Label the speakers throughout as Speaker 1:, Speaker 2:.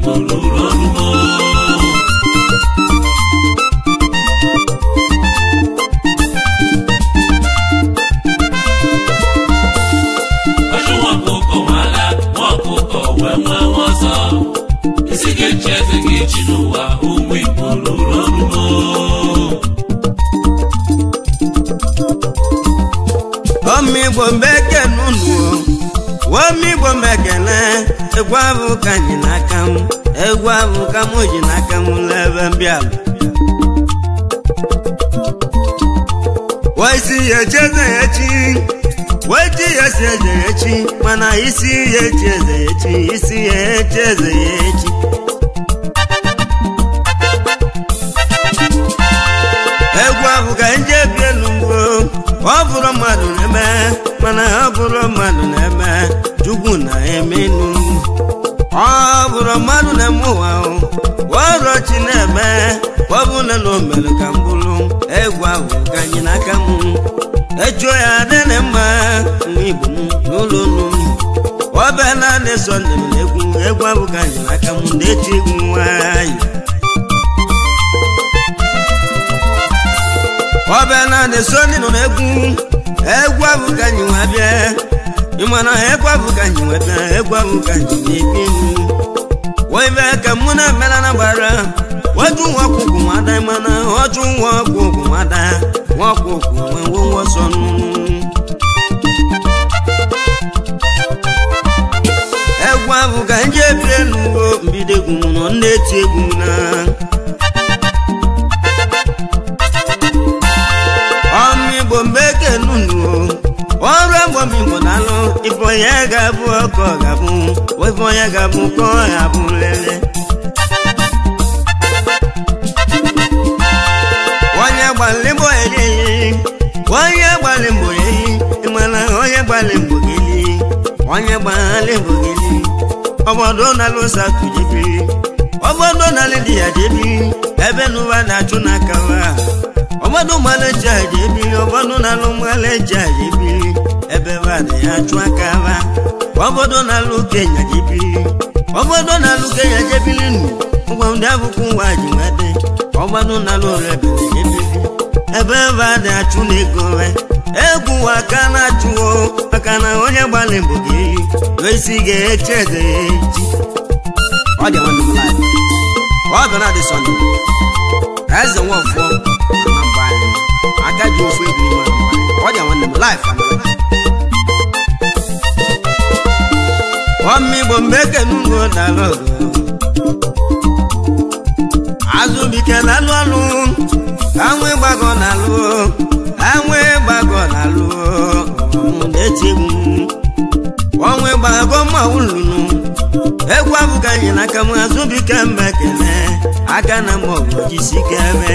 Speaker 1: ruru ọrụ ọjụ nwa ọkụkọ nwala nwa ọkụkọ wee nwa nwa ọzọ isi ga-echi eze ga-echi n'ụwa ụmụ igbo ruru ọrụ
Speaker 2: ọmịgbo mbeke n'ụlọ ọmịgbo mbekene egwu abụ ka anyị n'aka m egwu abụ ka m ji n'aka m n'ebe mbịalụ waisi ya echeze ya echi wechi ya si eze ya echi mana isi ya echi eze ya echi isi ya echi eze ya echi egwu ahụ ka nje bi elu mgbo ọ bụrụ mmadụ na-eme mana ọ bụrụ mmadụ na-eme chukwu na-emenu ọ bụrụ mmadụ na-eme ụwa ahụ ọrụ chi na-eme ọ bụ na na o mere ka m bụrụ egwu ahụ ka anyị n'aka m echuo ya adịrị mma nwa igbo m n'ụlọ unu ọ bịa naanị sọ ndị m na-egwu egwu ahụ ka anyị n'aka m na-echi egwu nwayọ ọbịa naanị so ndị nọ n'egwu egwu abụ ka anyị nwe bịa ịmana egwu abụ ka anyị nwe bịa egwu abụ ka anyị na-ebi webe ka mụ na emela na gbara waju nwa ọkụkụ nwada mana ọjụ nwa ọkụkụ nwada nwa ọkụkụ nwewo nwọsọ egwu abụ ka nje bie n'ugbo mbido egwu m nọ na-eti egwu na ọmịgbo mbeke nunu ọrụ agbọmigbo na-alụ ife onye ga-abụ ọkọ ga-abụ ife onye ga-abụ ka ọ ga-abụ lele onye gbalị mbọ eli onye gbalị mbọ eli ịmana onye gbalị mbọ geli onye gbalị mbọ geli obodo na-alụ satụ jebiri obodo na-alụ di ya jebiri ebe n'ụwa na-achụ n'aka ha ọgbọdụ mmanụ eji aja ebili ọgbọdụ na-alụ mmanụ eji aja ebili ebe badị ya chụ aka ba ọgbọdụ na-alụ kenya jebili ọgbọdụ na-alụ kenya jebili nụ ụgwọ ndị abụkwu nwa ji nwede ọgbọdụ na-alụ rebele jebili ebe badị achụ na ego we egwu aka na-achụwo maka na onye gbalị mbụ ga-eyi esi ga-eche eze ya echi ọ dị nwanne m laịf ọ bụ na dị sọnde eze nwafọ aka ji ofu egwu n'ime ọ dị nwanne m laịf ọmịgbo mgbe ekenugbo dara azụbike na-alụ ọlụ anwụ ịgbagọ na-alụ anwụ ịgbagọ na-alụ na-eti egwu ọnwụ ịgbagọ mma ụlụnụ egwu abụghị anyị n'aka m azụbike mgbe ekele aka na m ọgụ jisike ebe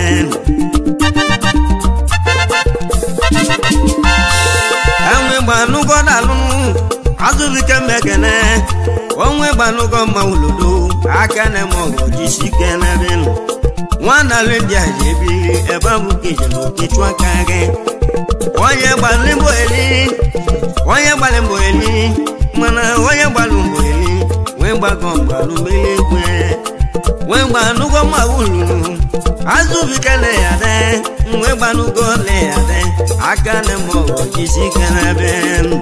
Speaker 2: enwe gbanụgo na-alụ azụbike mmekene onwe gbanụgo mma ulodo aka na-eme ọgụ jisike n'ebe nụ nwana lindia ji ebili ebe ahụ ka ijere okechu aka gị onye gbalị mbọ eli onye gbalị mbọ eli mana onye gbalị mbọ eli wee gbago mgbalụ mmiri egwe wee gbanụgo mma ululu azụbike na ya de nwe gbanụgo le ya de aka na-eme ọgụ jisike n'ebe nụ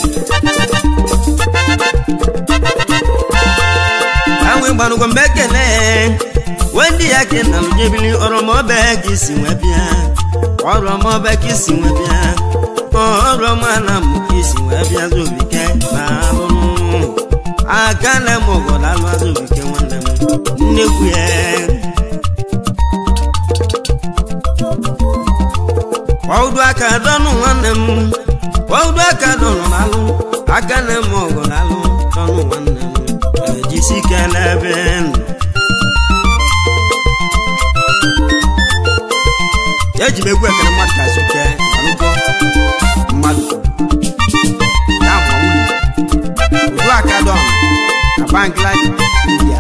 Speaker 2: anwe gbanugo mgbe ekele wendị ya ke na mjebili ọrọmọbe ka isi nwe bịa ọrọmọbe ka isi nwe bịa ọrọma na mụ ka isi nwe bịa zobike ma alụrụ aka na m obodo alụ azobike nwanne m nnekwu ya ọdụ aka dọnụ nwanne m ọdụ aka dọnụ n'alụ aka na m obodo alụ dọnụ nwanne m ejisi ike n'ebe nụ eji m egwu ekele mmadụ ka zuke alụgo mmadụ ya ma nwunye udu aka dọn na Bangladesh India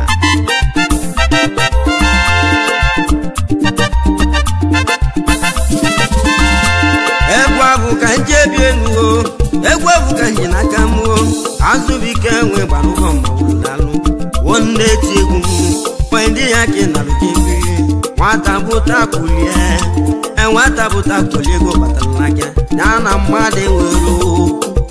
Speaker 2: egwu abụ ka nje bi elu o egwu abụ ka nji n'aka m o azụbike nwe gbanụgọ mmanwụ n'alụ wo nne ti egwu m wee ndị ya ka ị nalụ gị mmiri nwata bụta kulie e nwata bụta kulie ego batara n'aka ya na mmadụ enwere okwu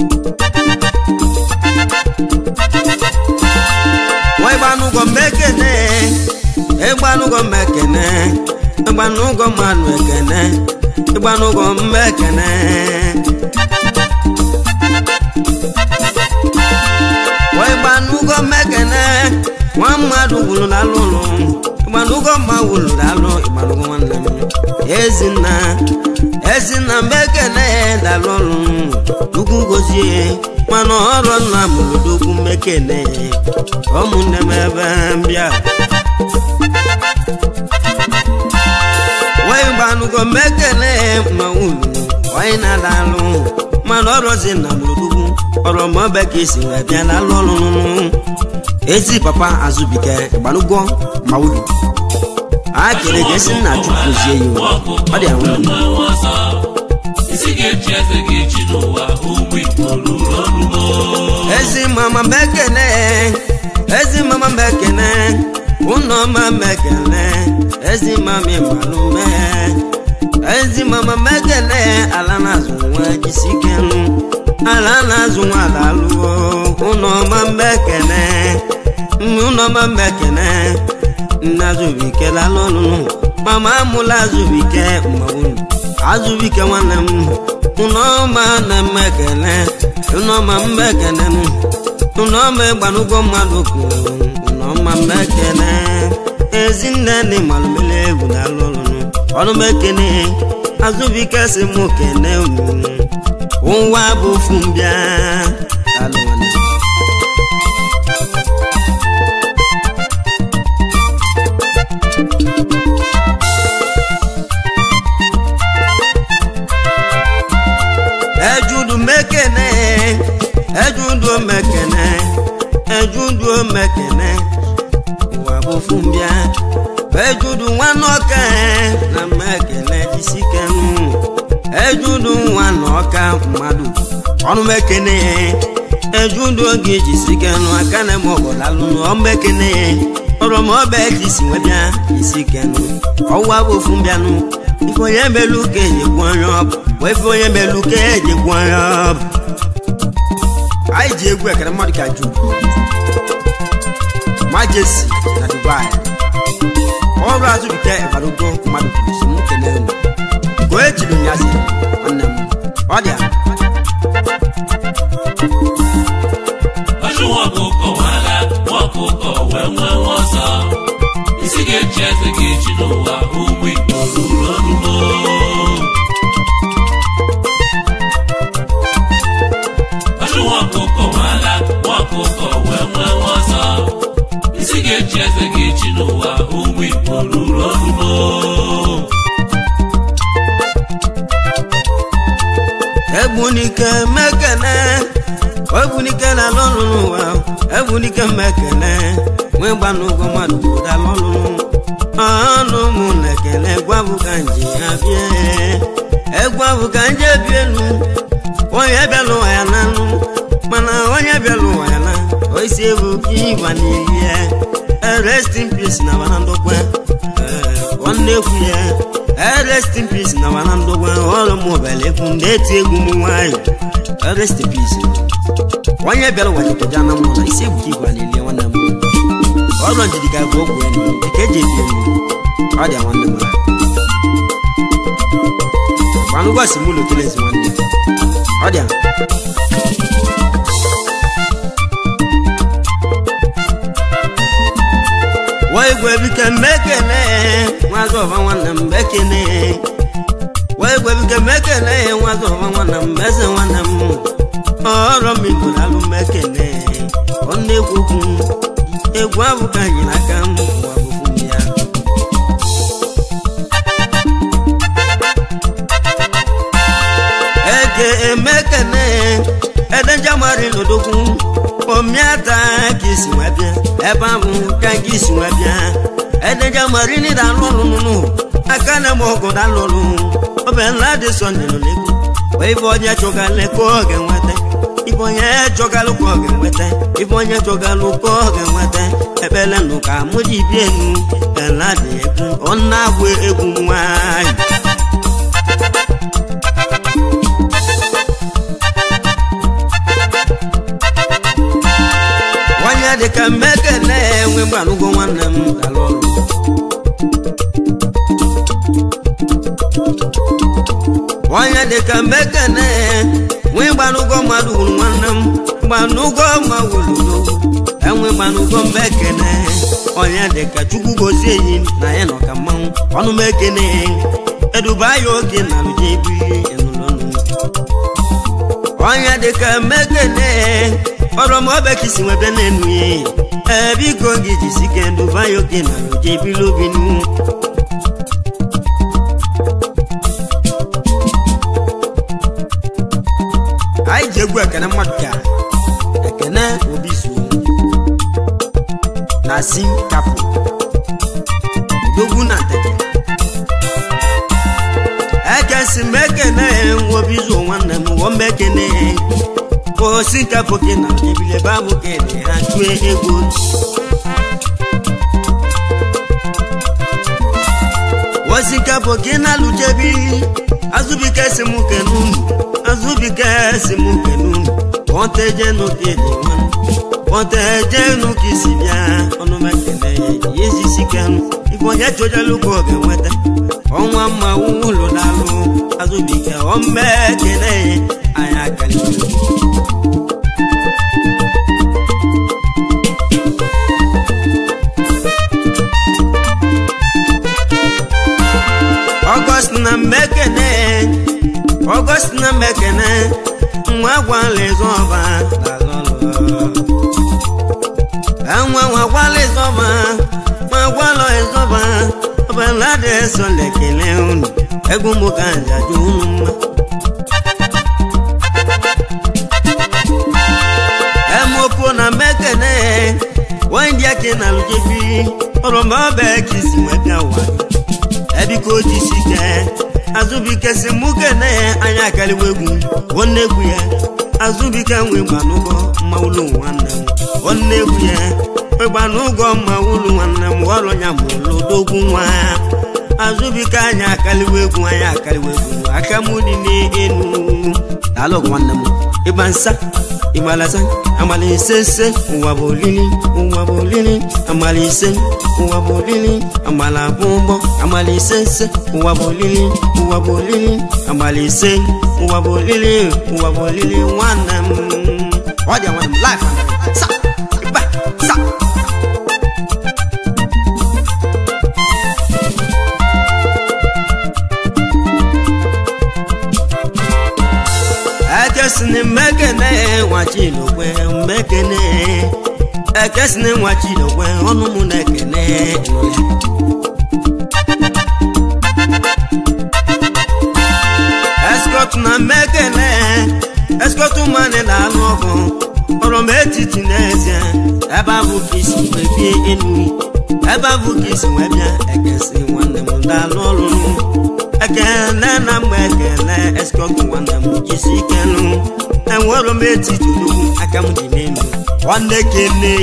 Speaker 2: wee gbanụgọ mmekene ịgbanụgọ mmekene ịgbanụgọ mmanụ ekene ịgbanụgọ mmekene wee gbanụgọ mmekene nwa mmadụ wuru n'alụ ụlọ ịgbanụgọ mma wuru n'alụ ịgbanụgọ nwanne m ezinna ezinna mmekene dalụ ọrụ ugwu gozie mana ọrụ nna mụrụ dogwu mmekene ụmụnne m ebe mbịa wee gbanụgọ mmekene ma ulu onye na-ada alụ mana ọrụzi na mụrụdugwu ọrụ maọbụ ka esi wee bịa n'alụ ọrụ ezi papa azụbike gbanụgọ ma ulu a kere ga esi nna chụpụzie ya ọ dị ahụ
Speaker 1: isi ga-echi eze ga-echi n'ụwa ụmụ igbo ruru ọrụgo
Speaker 2: ezi mama mekene ezi mama mekene ụnọ ma mekene ezi mama ịmalụme ezi mama mekene ala na-azụ nwa jisikenu ala na-azụ nwa alalụo ụnọ ma mekene ụnọ ma mekene nna azụbike lalụnụ mama amụla azụbike mmanwụ azụbike nwanne m ụnọma na mmekene ụnọma mmekene m ụnọma ịgbanụgwọ mmadụ kwuru ụnọma mmekene ezinne ndị malụmele egwu na alụ ọlụnụ ọnụmekene azụbike si mụ kene unu ụwa bụ ofu mbịa alụ nwanne m. ejudu mekene ejudu mekene ejudu mekene ụwa bụ fumbia ejudu nwanọka na mekene jisikenu ejudu nwanọka mmadụ ọnụ mekene ejudu oge jisikenu aka na eme ọbọlalụnụ ọmekene ọrọmọbẹ jisi nwebịa jisikenu ọwa bụ fumbianụ ife onye melu ka eji gwọ onye ọbụ bụ ife onye melu ka eji gwọ onye ọbụ anyị ji egwu ekere mmadụ ka ju majesi na dubai ọrụ azụbite ịbarugo mmadụ kwuru si m kene unu ka o ejiri nyazi nwanne m ọ dị a
Speaker 1: ọchụ nwa ọkụkọ nwala nwa ọkụkọ wee nwee nwa ọzọ isi ga-echi eze ga-echi n'ụwa ụmụ igbo ruru ọrụgo ọchụ nwa ọkụkọ nwala nwa ọkụkọ wee nwee nwa ọzọ isi ga-echi eze ga-echi n'ụwa ụmụ igbo ruru ọrụgo
Speaker 2: egbunike mekene egbunike na lọrụ n'ụwa egbunike mekene nwee gbanụgwọ mmadụ ụda lọrụ ọnụ mụ na ekele gwabụ ka nji ya bie egwabụ ka nje bi elu onye bịala ụwa ya na nụ mana onye bịala ụwa ya na oisi ebu ka ịgwa n'ili ya rest in peace na bana ndokwe nwanne ekwu ya rest in peace na bana ndokwe ọrụ m obele ekwu ndị eti egwu m nwayọ rest in peace onye bịara ụwa jikọja na mụ na isi egwu ka ịgwa n'ili ya nwanne m ọrụ njidi ga bụ ogwu enu dịka eji ebi enu ọ dị nwanne m gbanụgwasị m ụlọ kelezi nwanne ọ dị wee gwebike mmekene nwazị ọba nwanne m bekene wee gwebike mmekene nwazị ọba nwanne m eze nwanne m ọrụ m igbo alụ mmekene ọ na-ekwu okwu egwu abụ ka anyị n'aka m ụwa bụfu m ya ege emekene edejamari lodogwu omiata ka isi nwe bịa ebe ahụ ka gị isi nwe bịa edejamari ni da lọrụ nụnụ aka na eme ọgụ da lọrụ obe nla dị sọnde nọ n'egwu wee ife onye chụga leko oge nweta ife onye chọgalụ ka ọ ga-enweta ife onye chọgalụ ka ọ ga-enweta ekpele nụ ka mụ ji bie enu ela dị egwu ọ na-agwụ egwu nwanyị onye dịka mmekele enwe gbalụgo nwanne m dalụ ọrụ onye dịka mmekele nwe gbalụgo mmadụ wuru nwanne m gbanụgo ma wuludo enwe gbanụgo mmekele onye dịka chukwu gozie enyi na ya nọ ka mmanwụ ọnụ m ekene eduba ya oge na lụje ebili enụlọnụ onye dịka mmekele ọrọmọbekisi nwebe n'enu ya ebiko gị jisike nduba ya oge na lụje ebili obinu anyị ji egwu ekene mmadụ ka ekene obi zuo na si kapụ odogwu na tete ekesi m ekene obi zuo nwanne m wọ m ekene osi kapụ gị na ebile babụ kene ha tue egwu osi kapụ gị na lụjebili azụbike si m kenu azụbike si m kenu pọtejenu ka ịdị nwanne pọtejenu ka isi bịa ọnụ m ekele ya ezisi kenu ife onye chọjalụ ka ọ ga-enweta ọnwa mma ụlọ dalụ azụbike ọmme ekele ya anyị akalite ọgọst na mmekene ọgọst na mmekene nwa gwala ịzọba enwe nwa gwala ịzọba ma gwala ịzọba ọbala dị eso lekele unu egwu mụ ka njaju unu mma emopo na mmekene wandị ake na lujebi ọrọma ọba ekisi nwebịa ụwa ebiko jisike azụbike si mụ kene anya akaliwa egwu nwanne egwu ya azụbike nwe gbanụgọ mma ụlọ nwanne m nwanne egwu ya nwe gbanụgọ mma ụlọ nwanne m ọrụ ya ma ụlọ dogwu nwa azụbike anya akaliwa egwu anya akaliwa egwu aka m dị n'elu daalụ nwanne m ịgba nsa ịgbalasa amala ise ise ụwa bụ olili ụwa bụ olili amala ise ụwa bụ olili amala bụ ụgbọ amala ise ise ụwa bụ olili ụwa bụ olili amala ise ụwa bụ olili ụwa bụ olili nwanne m ọ dị nwanne m life sa ịba sa ekesini mmekene nwachilokwe mmekene ekesini nwachilokwe ọnụ mụ na-ekene eskọt na mmekene eskọt mmanị na-alụ ọgụ ọrụ m etiti n'ezie ebe ahụ ka isi wee bie enu ebe ahụ ka isi wee bịa ekesi nwanne m daalụ ọrụ ekele na mgbe ekele eskọt nwanne m jisi ike nụ enwere m etiti ugwu aka m dị n'elu nwanne kene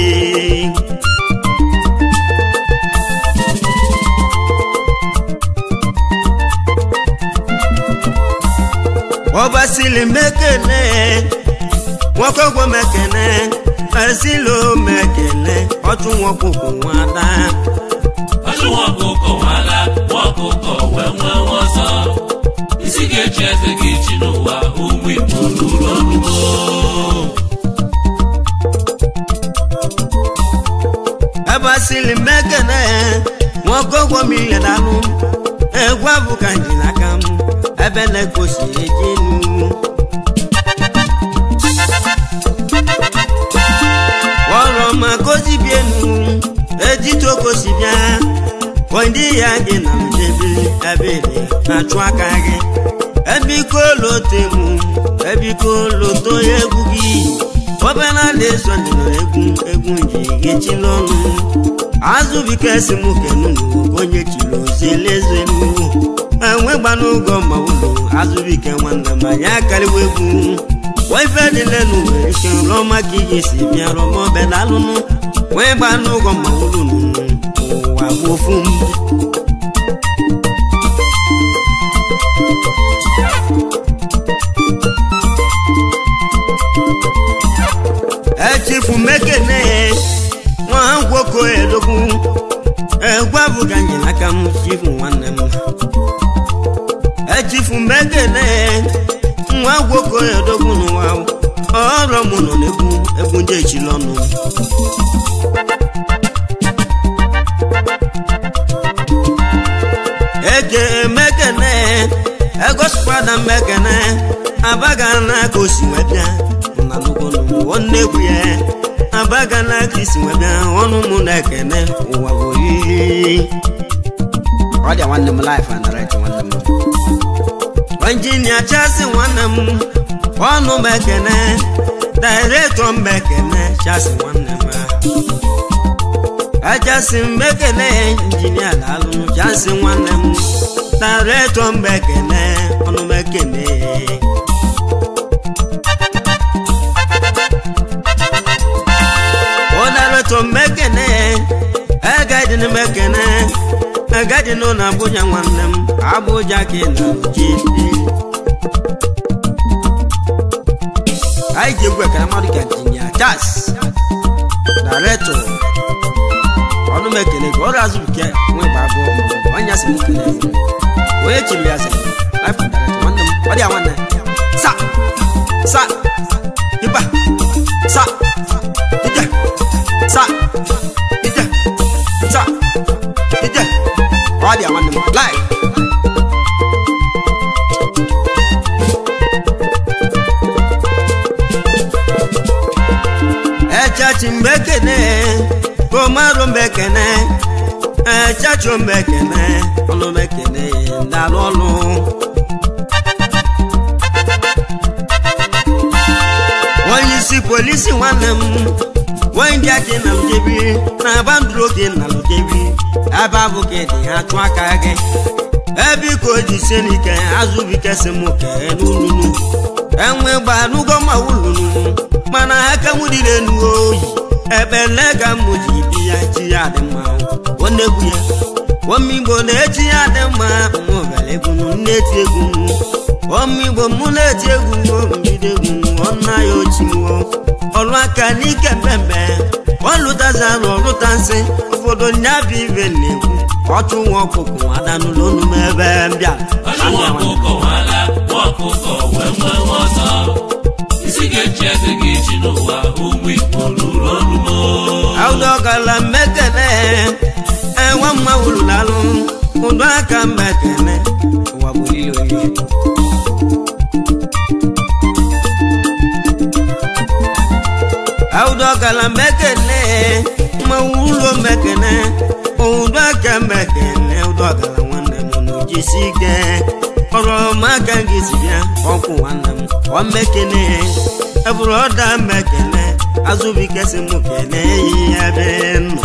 Speaker 2: ọbasili mekele nwoke gwo mekele esilo mekele ọtụ nwokwukwu nwada
Speaker 1: ọchụ nwaọkụkọ nwala nwaọkụkọ wee nwee nwa ọzọ isi ga-echi eze gị chi n'ụwa ụmụ igbo ruru ọnụgo
Speaker 2: ebasili mekele nwoke gwo m ihe dalụ egwu abụ ka nji n'aka m ebe na-egosi eji enu ọrụ ma gozi bi enu ejitokosi bịa ndị ya gị na mdebe ebere na-achụ aka gị ebiko lotemu ebiko loto egwu gị obere na-eso egwu egwu nji ghechila ọnụ azụbike si m kenunu onye chiri ozielezenu enwe gbanụgọ ma ụlọ azụbike nwanne m anyị akariwa egwu wee ife niile n'ụwa ike rụọ maka ihe si bịa rụọ bedalụnụ wee gba n'ụgwọ ma ụlụnụ ụwa bụ ofu mbụ echifu mekene nwa gwoko edogwu egwu abụ ka nji n'aka m chifu nwanne m echifu mekene nwa gwoko edogwu n'ụwa ọrụ m nọ n'egwu egwu ndị echila ọnụ eke mekene egosikwada mekene abaga na ka o si wee bịa na nnukwu nnegwu ya abaga na ka isi wee bịa ọnụ mụ na-ekene ụwa bụ oriri ọ dị nwanne m laịf anarịtị nwanne m injinia chasi nwanne m ọnụ m ekene dairetọ m ekene chasi nwanne m achasi m ekene injinia daalụ chasi nwanne m dairetọ m ekene ọnụ m ekene ụdaretọ m ekene egadin m ekene egadin na abụja nwanne m abụja ka ị na-ji anyị ji egwu ekene mmadụ ka injinia chas daretọ ọnụ m ekele gị ọrụ azụ nke nwe gbago onye asị m kele onye chiri ya sị life and direct nwanne m ọ dị ya nwanne sa sa iba sa ije sa ije sa ije ọ dị ya nwanne m live echachi mgbe ekene komarụ mgbe ekene echachi mgbe ekene ọnụ mgbe ekene ndalụ ọlụ onye isi polisi nwanne m onye ndị aka na lujebi na bandụrụ oge na lujebi ebe abụ ka dị ha tụ aka gị ebe iko ji sie n'ike azụbike si m kee n'ulunu enwe gba n'ụgwọ ma ulunu mana aka m dịrị enu oyi ekpele ka m ji bi ya chi ya dị mma onegwu ya omigbo na-echi ya dị mma mụbara egwu na-eti egwu omigbo mụ na-eti egwu mbido egwu ọna ya ochiwo ọrụ aka n'ike mmemme ọlụtazarụ ọlụta nsị ụfọdụ nyabụ ibe na-egwu ọchụ nwa ọkụkụ adanụlọ onu m ebe mbịa
Speaker 1: ọchụ nwa ọkụkọ nwala nwa ọkụkọ wee nwee nwa ọzọ isi ga-echi eze gị chi n'ụwa ụmụ igbo ruru orumo
Speaker 2: aụdọgala mmekene enwe mma wululalụ ụdọ aka mmekene ụwa bụ olili olili aụdọgala mmekene mmanwụ ụlọ mmekene ụdọ aka mmekene ụdọgala nwanne m n'ojisi ike ọrụ ọmaka gị si bịa ọkwụ nwanne m ọ mmekene ebụrụ ọda mmekene azụbike si m kene yi ebe nọ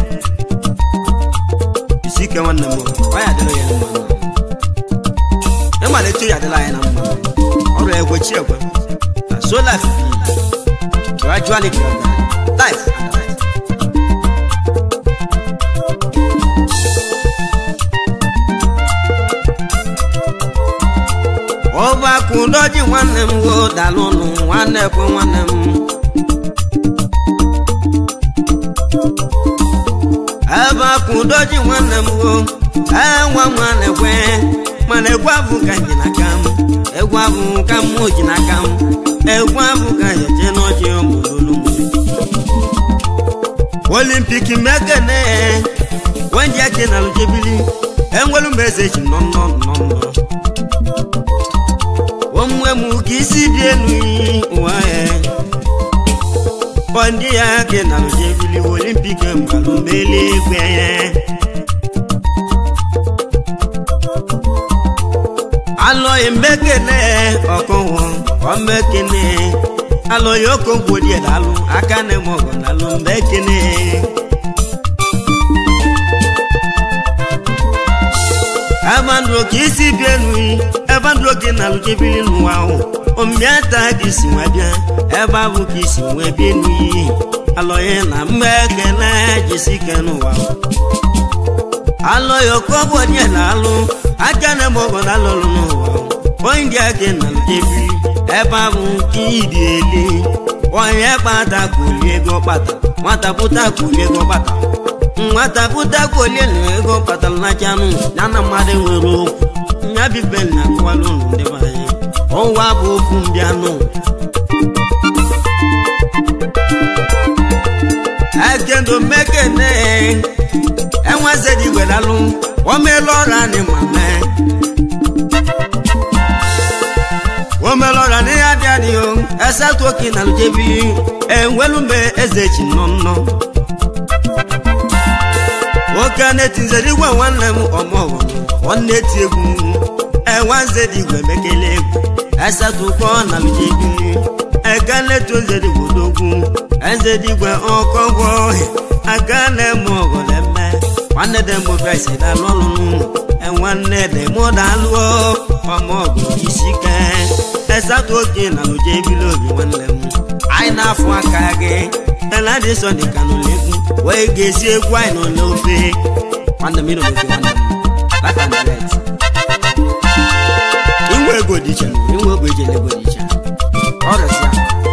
Speaker 2: isi ike nwanne m ọ ya dịrị ya mma ịmalite ya adịla anyị na mma ọrụ egwechi egwe na so life gradually gradually life and life ọbakụ doji nwanne m wo dalụnụ nwanne kwe nwanne m ebe akụ doji nwanne m wo enwa nwanne kwe mana egwu abụ ka ji n'aka m egwu abụ ka m ji n'aka m egwu abụ ka jeje n'ọjị ọmụlụlụ m olimpik mekene wenji ake na lujebili enwelu m eze ji nọ nnọ nnọ nnọ onwe m ka isi dị elu ụwa ya bọndị ya ke na lujebili olimpik mbalụ mele egwe alọghị mbekene ọkụhụ ọmekene alọghị okogwodi dalụ aka na mọgọ dalụ mbekene ebandụ ka isi bi elu ebandụ ajụ oge na alụjebiri n'ụwa ahụ ombịa taa ka isi nwe bịa ebe ahụ ka isi nwee bịa n'iyi alọghị na mgbe ekele jisi ike n'ụwa ahụ alọghị okobo dị na alụ aka na eme ọgọ na alụlụ n'ụwa ahụ onye ndị aka na alụjebiri ebe ahụ ka ịdị eli onye kpata kwuli ego kpata nwata pụta kwuli ego kpata nwata pụta kwuli ego kpatara na chanụ ya na mmadụ nwere okwu nya bibe na akọwala ụlọ ndị be anyị ụwa bụ okwu mbịanụ ekendo mekene enwezedi wedalụ omela ọra ni mame omela ọra ni ya bịa dị o esatu oke na lujebi enwelume eze chi nọ nnọ nwoke na-etinzere igwe nwanne m ọmọghọ nwanne ti egwu enwanzedi igwe mekele egwu esatukọ na lujebi eka na-etu nzedi gwodogwu enzedi igwe ọkọgwọ aka na-eme ọgọleme nwanne dị mbụ kraịst dalụ ọlụnụ enwanne dị mụ dalụọ ọmọgụ isi ike esatu oke na lujebi obi nwanne m anyị na-afụ aka gị eladi sọ dị ka n'ụlọegwu wee ga-esi egwu anyị nọ n'ofe nwanne m ịnọ n'ofe nwanne m life and direct inwe ego dị iche inwe ego iji ego dị iche ọrịsịa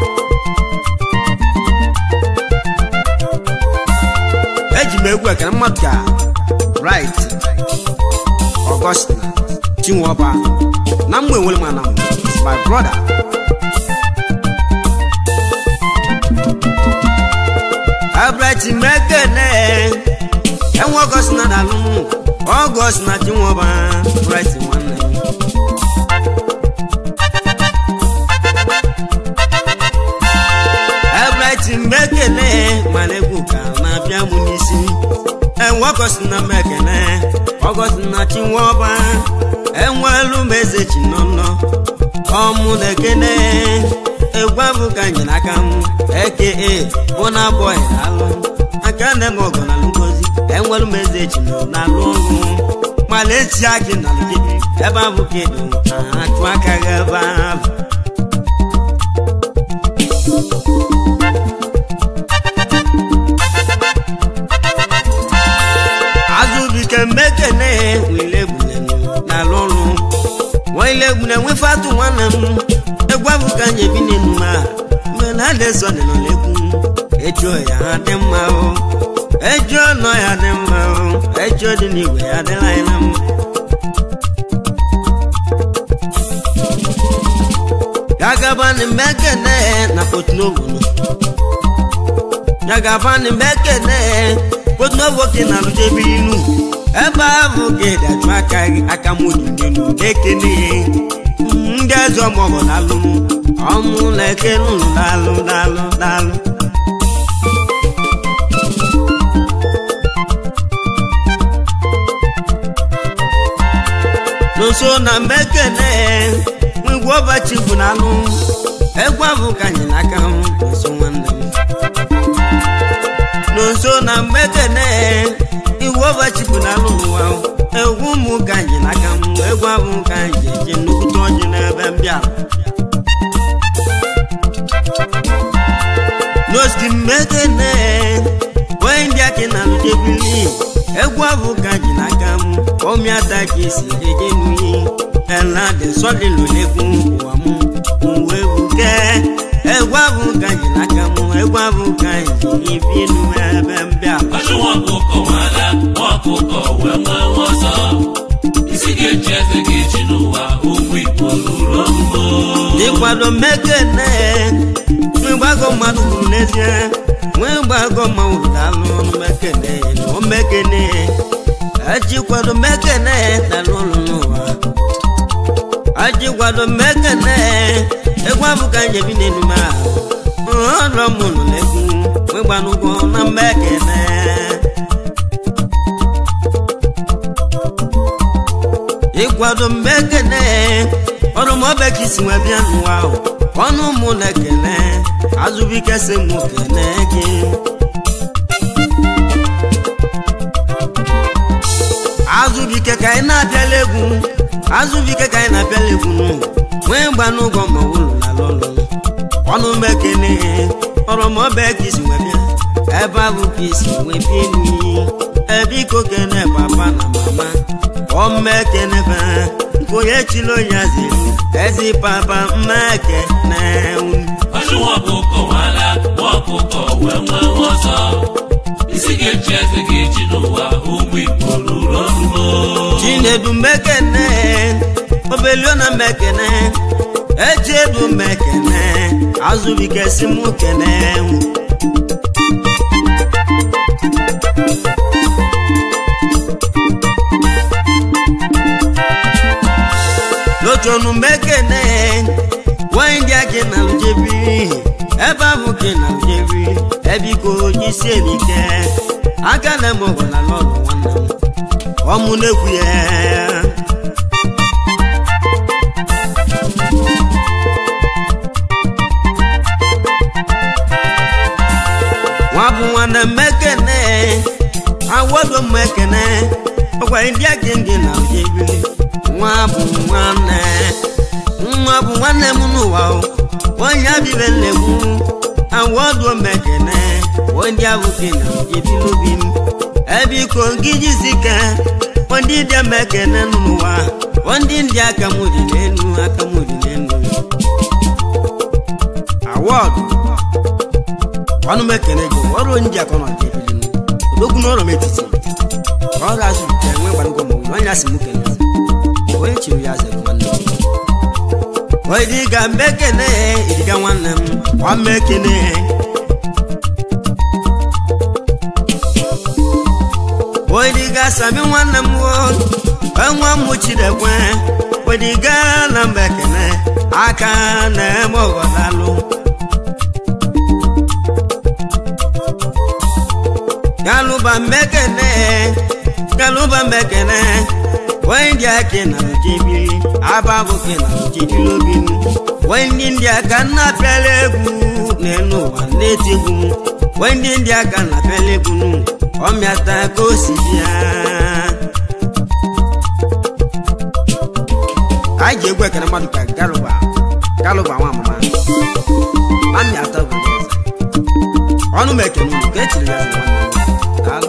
Speaker 2: eji m egwu ekene mmadụ ka right Augustine Chinwọba na mgbe enwere m ana my brother Abraham mekene enwe ọgọst na dalụ ọgọst na Chinwọba right nwanne m Everything mekene mana egwu ka na-abịa m n'isi enwe ọgọst na mekene ọgọst na Chinwọba enwelu m eze chinọnọ ọmụ na ekene egwu abụ ka nye n'aka m eke bụ na bọị alụ aka na eme ọgọ na ngozi enwelu m eze chinọ na alụ ọrụ mana eti akị na alụgidi ebe abụ ka edo achụ aka gị ebe ahụ azụbike mmekene wile gbulenu na-alụ ọrụ nwaile gbune nwefatu nwanne m egwu abụ ka nye bi n'enu ma mgbe na adịzọ dị n'ọlegwu ejuo ya dị mma o ejuo nọ ya dị mma o ejuo dị n'igwe ya dịla anyị na mma gagabani mmekene na potnovu gagabani mmekene potnovu ke na alụjebi inu ebe ahụ ka ịdị ajụ aka gị aka m dị n'elu ekene ndị eze ọmọgọ dalụ ọmụ na ekene unu dalụ dalụ dalụ n'ụsọ na mbekene ngwa ọbachi bụ na anụ egwu ahụ ka anyị n'aka m nso nwanne m n'ụsọ na mbekene iwu ọbachi bụ na anụ ụwa egwu ụmụ ka anyị n'aka m egwu ahụ ka anyị eji nnukwute ọjị n'ebe mbịa n'oski mbekene onye ndị aka na alụjebili egwu ahụ ka anyị n'aka m ọmịata ka esi eje n'iyi ẹ̀làdì sọ́lìlù lẹ́kùn wà mú òwe wùkẹ́ ẹ̀wá bù kàyìn lákàmú ẹ̀wá bù kàyìn ìbínú ẹ̀bẹ̀ ń bíà.
Speaker 1: Ọdún wọn kò kọ̀ wọ́n lá, wọn kò kọ̀ wẹ́wẹ́ wọ́n sọ. Isi ga-eji eze ga-eji n'ụwa ụmụ Igbo ruru ogbugbo.
Speaker 2: n'ịkwado mmekene nwegbago mmadụ kwuru n'ezie nwegbago mmanwụ dalụ ọnụ mekene na o mekene ajikwado mmekene dalụ ọnụ n'ụwa ajikwado mmekene egwu abụka njebi n'elu ma ọlọ mụnụ n'egwu nwegbanụgwọ na mmekene ịkwado mmekene ọrụ m ọbẹ ka isi nwe bịa n'ụwa ahụ ọnụ mụ na-ekele azụbike si mụ kele gị azụbike ka ị na-abịala egwu azụbike ka anyị na-abịala egwu n'ụwa nwee mgba n'ụgwọ ma ụlọ lala ọlụ ọnụ mekene ọrọmọbe ka isi wee bịa ebe ahụ ka isi wee bịa enyi ebe iko kene papa na mama ọmmekene ba onye chilo ya ziri ezi papa mmekene
Speaker 1: ọjụ nwa ọkụkọ nwala nwa ọkụkọ wee nwee nwa ọzọ isi ga-echi eze ga-echi n'ụwa ụmụ igbo ruru orumo
Speaker 2: chinedu mekene obeliona mekene echiedu mekene azụbike si mụ kene lotonu mekene nwanyị ndị ake na ujebi ebe ahụ ke na ujebi ebiko isi elike aka na eme ọgwara n'ọrụ nwanne m ọmụ na-ekwu ya nwa bụ nwanne mmekene awodo mmekene ọkwa ndị ake ndị na ujebi nwa bụ nwanne nwa bụ nwanne m n'ụwa o onye abibe nlegbu awodo mmekene ndị abụke na ujebi n'obi m ebe iko gị jizike ndị dị mmekene n'ụwa ndị ndị aka m dị n'elu aka m dị n'elu awọd ọnụ mekene gị ọrụ ndị aka nọ dị ebili odogwu n'ọrụ m etiti ọ ga-azụ ite enwe gbanụgwọ ma onye asị m kene onye chiri ya zere nwanne m onye dị ga mmekene ịdịga nwanne m ọ mmekene odiga sami nwanne m nwa m chidekwe odiga na mbekene aka na-eme ọghọdalụ galuba mmekene galuba mmekene wee ndị aka na ojebiri ababụke na ojebiri obi m wee ndị ndị aka na-apịala egwu n'elu ụwa na-eti egwu m wee ndị ndị aka na-apịala egwu n'ụwa ọmịata ka o si bịa anyị ji egwu ekene mmadụ ka galuba galuba nwa mama amịata obodo ọzọ ọnụ m ekene unu ka etiri ya nwanne m daalụ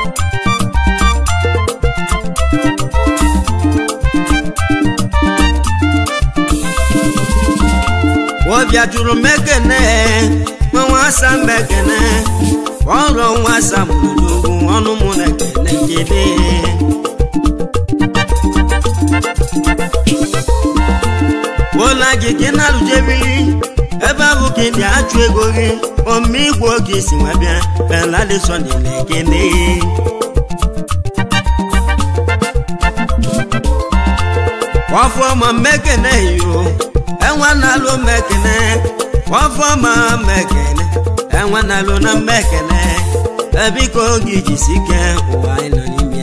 Speaker 2: ọbịa jụrụ m ekene nwa asa m ekene ọrụ nwa asa m n'ugwu ọnụ m na-ekene kele ụlọ gị gị na-arụjebiri ebe ahụ ka ị achụ ego gị ome igwe oge isi nwa bịa beladisoni na-ekene ọfọma mmekene yo enwe na-alụ mmekene ọfọma mmekene enwe na-alụ na mmekene ebiko oge jisi ike ụwa anyị nọ n'ime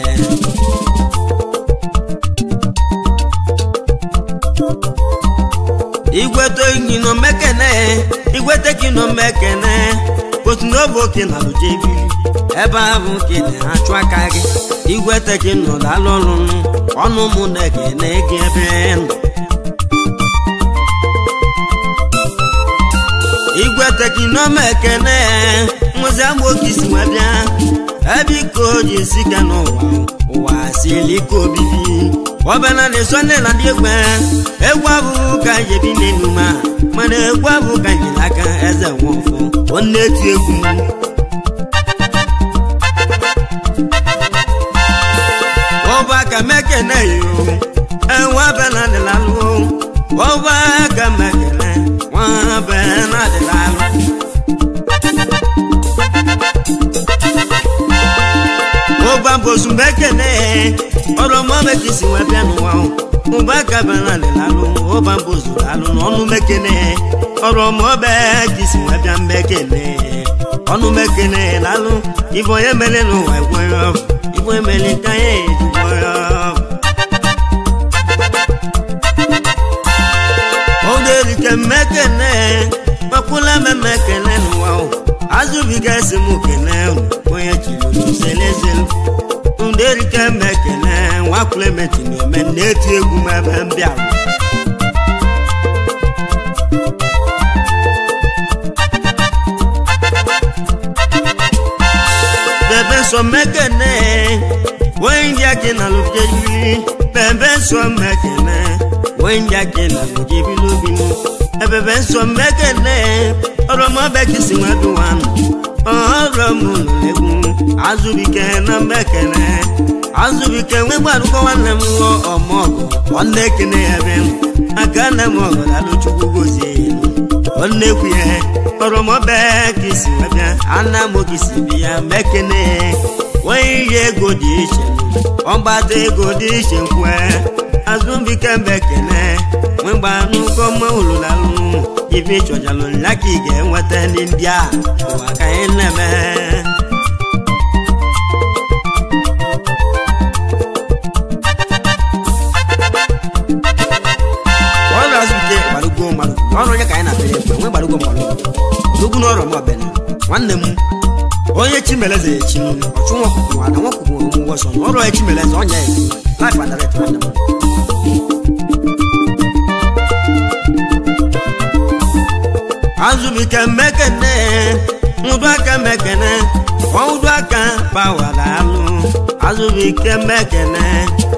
Speaker 2: igwete gị nọ mmekene igwete gị nọ mmekene otu n'obe oke na alụjebi ebe ahụ ke na-achụ aka gị igwete gị nọ dalụ ọrụ ọnụ mụ na-ekene gị ebe nọ igwete gị nọ mmekene nwụzi agboke isi wee bịa ebe iko ji sike n'ụwa ụwa siri ike obibi ọbana na-eso nne na ndị egwe egwu abụghị ka anyị ebi n'elu ma mana egwu abụghị ka anyị n'aka eze nwofọ onye eti egwu ọba ka mekene yo enwe abana adịlalụ ọba ka mekene nwa abana adịlalụ ụba bosu mekene ọrụ mọbe ka isi wee bịa n'ụwa ụba ka bana adịlalụ ụba bosu lalụ n'ọnụ mekene ọrụ mọbe ka isi wee bịa mekene ọnụ mekene lalụ ife onye mere n'ụwa ekweghị ọbụ ife emere ka ya ejikwa ọbụ ogerike mmekene makwula mmekene n'ụwa azụbiga esi m kene onye chiri zelezelu nderike mmekene nwa Clement na-eme na-eti egwu m ebe m bịara bebe nsọ mekene wee ndị ake na lụjebili bebe nsọ mekene wee ndị ake na lụjebili obinu ebebe nsọ mekene ọrọmọbekisi nweduwanụ ọrọmụlụlegwu azụbike na mbekene azụbike nwe gbarụkọ nwanne m lụọ ọmọgụ nwanne ekene ya be m aka nne m ọgọdalụchukwu gozie nwanne ekwu ya ọrọmọbe kisi webịa ana m okisi bi ya mekene nwee ihe ego dị iche ọgbata ego dị iche nkwe azụbike mbekene nwegba nnukwu ọma ụlụlalụ ife ịchọjalụ ya ka ị ga-enweta ndị ndị a ụwa ka anyị na-eme ọrụ azụike gbarugo mmadụ ọrụ onye ka anyị na-apịrị ekpe nwe gbarugo mmadụ odogwu n'ọrụ m ọbịa nwanne m onye chimeleze ya echi ọchụ nwakwụkwụ ada nwakwụkwụ omụgwọ ọsọ na ọrụ onye chimeleze ọnya ya laif adaret nwanne m azụbike mmekene nwụdụ aka mmekene ọnwụdụ aka bawara alụ azụbike mmekene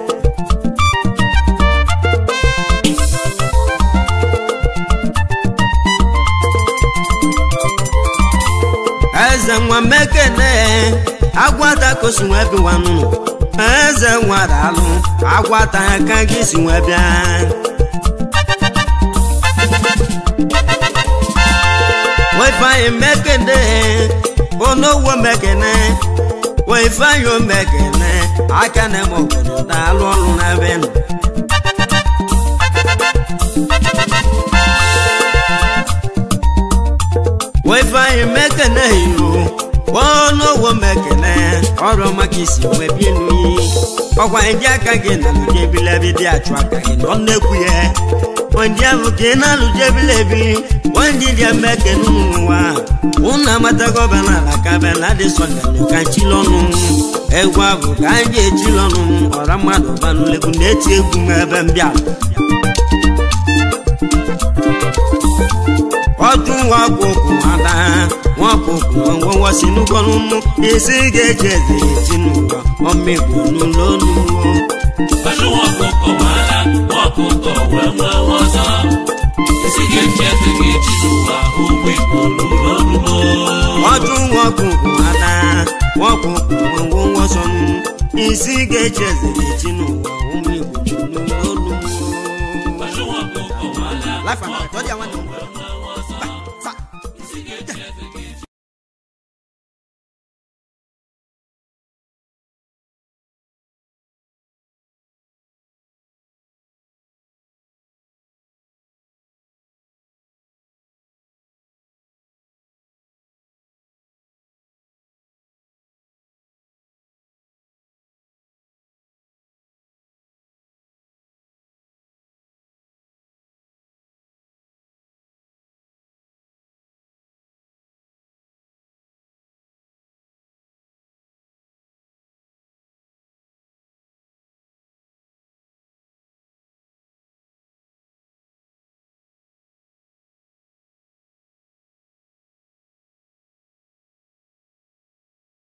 Speaker 2: eze nwa mmekene agwata kosi nwe biwanụ eze nwa dalụ agwata aka gị si nwe bịa wefanye mmekene onowo mmekene wefanye mmekene aka na eme obodo daalụ ọrụ n'ebe nọ wefanye mmekene yo onowo mmekene ọrụ maka isi wee bie n'uyi ọkwa ndị aka gị na lujebilebi dị achụ aka gị nọ nnekwu ya ndị ahụ ka ị na-alụjebilebi ndị dị mmeke n'ụwa ụnụ amatago benala ka bela dị sọgalụ ka chilọnụ egwu abụ ka anyị echilọnụ ọra mmadụ banụlegwu na-eti egwu m ebe mbịa ọtụ nwakwụkwụ ada nwakwụkwụ ngwongwo si n'ụgwọnụnụ isi ga-eji eze echi n'ụwa ọmịgbo n'ụlọ n'ụwa
Speaker 1: Pẹ̀lú wọn kò kọ̀ wàhálà, wọn kò kọ̀ wẹ́wẹ́ wọ́n sọ. Isi ga-eji eze gị jiri ụwa ụmụ Igbo lụrụ ọlụmọ.
Speaker 2: ọdún wọn kò kò ada wọn kò kò owó wọn sọnù isi ga-eji eze echi n'ụwa ụmụ igbo n'ụlọ
Speaker 1: Pẹ̀lú wọn kò kọ̀ wàhálà,
Speaker 2: láìpẹ́ àpàtọ́ di àwọn ènìyàn.